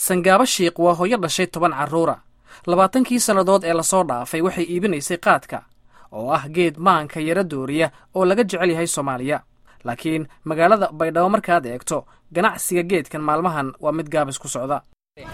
sangaabo shiikh waa hooyo dhashay toban carruura labaatankii sannadood ee lasoo dhaafay waxay iibinaysay qaadka oo ah geed maanka yara dooriya oo laga jecel yahay soomaaliya laakiin magaalada baydhabo markaad eegto ganacsiga geedkan maalmahan waa mid gaabis ku socda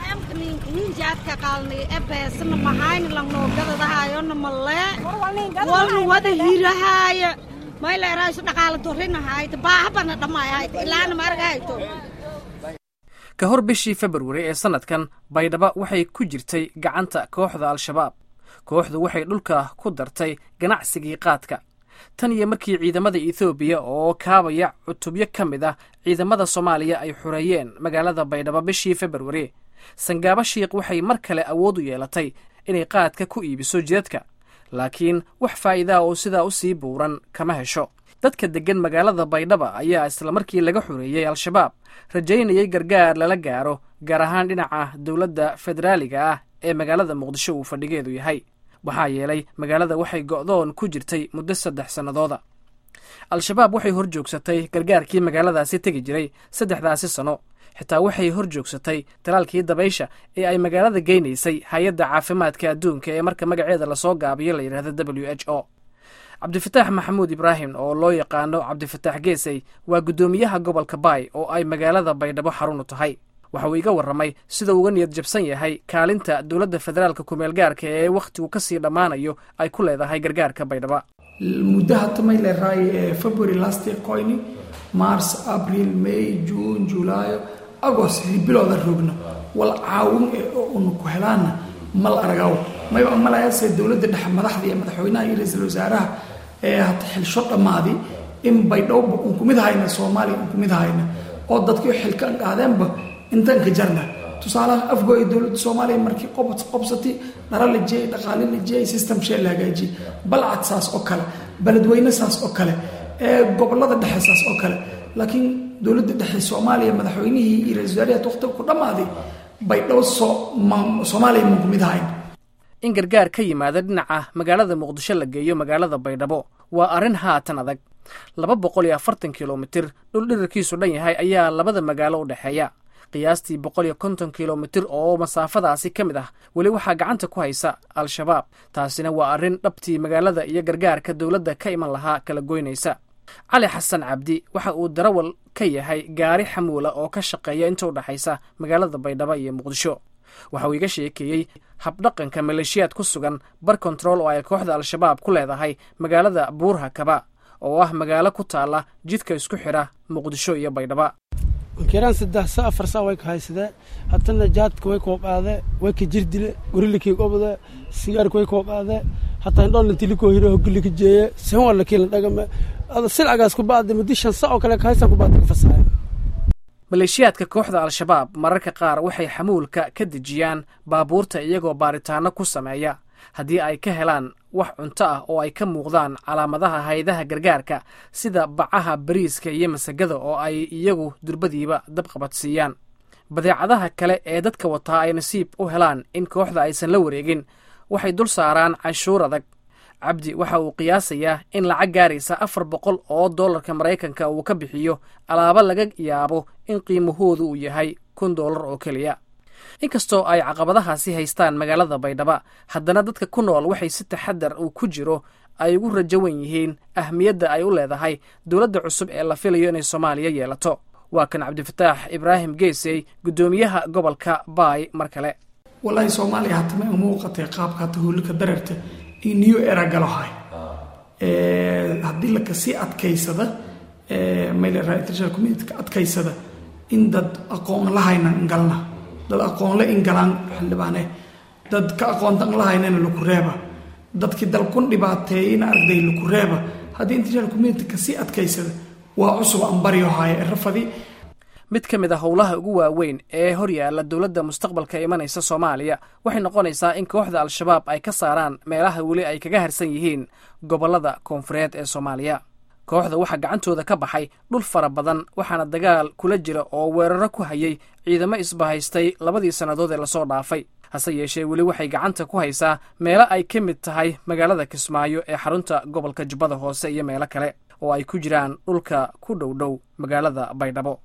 ka hor bishii februari ee sannadkan baydhabo waxay ku jirtay gacanta kooxda al-shabaab kooxdu waxay dhulka ku dartay ganacsigii qaadka tan iyo markii ciidamada ethoobiya oo kaabaya cutubyo ka mid ah ciidamada soomaaliya ay xureeyeen magaalada baydhabo bishii februari sangaabo shiikh waxay mar kale awood u yeelatay inay qaadka ku iibiso jidadka laakiin wax faa'iidaa oo sidaa u sii buuran kama hesho dadka deggan magaalada baydhaba ayaa islamarkii laga xoreeyey al-shabaab rajaynayay gargaar lala gaaro gaar ahaan dhinaca dowladda federaaliga ah ee magaalada muqdisho uu fadhigeedu yahay waxaa yeelay magaalada waxay go'doon ku jirtay muddo saddex sannadooda al-shabaab waxay hor joogsatay gargaarkii magaaladaasi tegi jiray saddexdaasi sano xitaa waxay hor joogsatay talaalkii dabaysha ee ay magaalada geynaysay hay-adda caafimaadka adduunka ee marka magaceeda lasoo gaabiyo la yidhahda w h o cabdifataax maxamuud ibraahim oo loo yaqaano cabdifataax geesey waa guddoomiyaha gobolka baay oo ay magaalada baydhabo xarun u tahay waxa uu iga warramay sida uga niyad jabsan yahay kaalinta dowladda federaalka kumeel gaarka ee wakhtigu ka sii dhammaanayo ay ku leedahay gargaarka baydhaba muddaha tamay leeraay ee february last year coyni mars april may june julaayo agost bilooda roogna wal caawin ee una ku helaana mal aragaw mayba malayaase dowladda dhexe madaxda iyo madaxweynaha iyo ra-iisul wasaaraha ee hata xilsho dhammaadi in baydhowba un kumid hayna soomaaliya un kumid hayna oo dadkii xilkan qaadeenba intan ka jarna tusaalaha afgooya dowladda soomaaliya markii qobsatay dhara la jeeyay dhaqaale la jeeyay system shee la hagaajiyey balcad saas oo kale beledweyne saas oo kale ee gobolada dhexe saas oo kale laakiin dowladda dhexe soomaaliya madaxweynihii iyo ra-isul wasaariyaad waqtiga ku dhammaaday baydhabo soomaaliya mun kumid hayn in gargaar ka yimaada dhinaca magaalada muqdisho la geeyo magaalada baydhabo waa arrin haatan adag laba boqol iyo afartan kilomitir dhul dhirarkiisu dhan yahay ayaa labada magaalo u dhexeeya qiyaastii boqol iyo konton kilomitir oo masaafadaasi ka mid ah weli waxaa gacanta ku haysa al-shabaab taasina waa arrin dhabtii magaalada iyo gargaarka dowladda ka iman lahaa kala goynaysa cali xasan cabdi waxa uu darawal ka yahay gaari xamuula oo ka shaqeeya inta u dhexaysa magaalada baydhabo iyo muqdisho waxa uu iga sheekeeyey habdhaqanka maleeshiyaad ku sugan bar kontarool oo ay kooxda al-shabaab ku leedahay magaalada buurha kaba oo ah magaalo ku taalla jidka isku xidha muqdisho iyo baydhaba kiraan saddex sa afar saa way ka haysadee hatana jaadka way koobaade way ka jirdile gorilakii gobde sigaarka way koobaade hataa indhoolnatilikoo hiro hogilika jeeye sen wala kiila dhagame ada silcagaas kubaade muddi shan sa oo kale ka haysan kubaade ka fasahay maleeshiyaadka kooxda al-shabaab mararka qaar waxay xamuulka ka dejiyaan baabuurta iyagoo baaritaanno ku sameeya haddii ay ka helaan wax cunto ah oo ay ka muuqdaan calaamadaha haydaha gargaarka sida bacaha bariiska iyo masagada oo ay iyagu durbadiiba dabqabadsiiyaan badeecadaha kale ee dadka wataa ay nasiib u helaan in kooxda aysan la wareegin waxay dul saaraan cashuur adag cabdi waxa uu qiyaasayaa in lacag gaaraysa afar boqol oo dollarka maraykanka uu ka bixiyo alaabo laga yaabo in qiimahoodu uu yahay kun dollar oo keliya inkastoo ay caqabadahaasi haystaan magaalada baydhaba haddana dadka ku nool waxay si taxadar uu ku jiro ay ugu rajawan yihiin ahmiyadda ay u leedahay dowladda cusub ee la filayo inay soomaaliya yeelato waa kan cabdifataax ibraahim geesey guddoomiyaha gobolka baay mar kale walaahi soomaaliya hatama uma muuqatay qaabka hata hoolika dareerta iyo new era galohay haddii lakasii adkaysada international community ka adkaysada in dad aqoon lahayna ingalna dad aqoonle ingalaan xildhibaane dad ka aqoontan lahaynana laku reeba dadkii dalkun dhibaateeyeyna arday laku reeba haddii international community kasii adkaysada waa cusub aan baryohaya ee rafadi mid ka mid a howlaha ugu waaweyn ee hor yaalla dowladda mustaqbalka imanaysa soomaaliya waxay noqonaysaa in kooxda al-shabaab ay ka saaraan meelaha weli ay kaga harsan yihiin gobollada koonfureed ee soomaaliya kooxda waxaa gacantooda ka baxay dhul fara badan waxaana dagaal kula jira oo weeraro ku hayay ciidamo isbahaystay labadii sannadood ee lasoo dhaafay hase yeeshee weli waxay gacanta ku haysaa meelo ay ka mid tahay magaalada kismaayo ee xarunta gobolka jubbada hoose iyo meelo kale oo ay ku jiraan dhulka ku dhow dhow magaalada baydhabo